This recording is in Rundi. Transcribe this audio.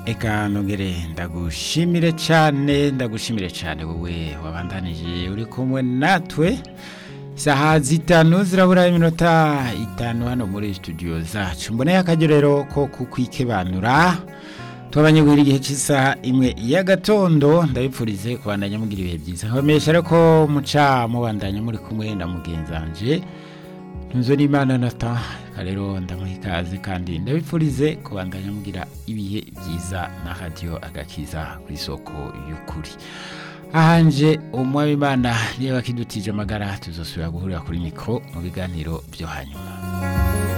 eka nongere ndagushimire cyane ndagushimire cyane wowe wabandanije uri kumwe natwe isaha zitanu zirabura iminota itanu hano muri studio zacu mboneye akagerero ko kukwikebanura tubanye guhera igihe cy'isaha imwe y'agatondo ndabipfurize kubandanya mugira ibihe byiza nkomesha ariko muca mubandanya muri kumwe na mugenzanje ntunzo n'imana nata rero ndamuha ikaze kandi ndabipfurize kubandanya mugira ibihe byiza na radiyo agakiza ku isoko y'ukuri ahanje umwami imana niba kidutije amagara tuzosubira guhurira kuri mikoro mu biganiro byo hanyuma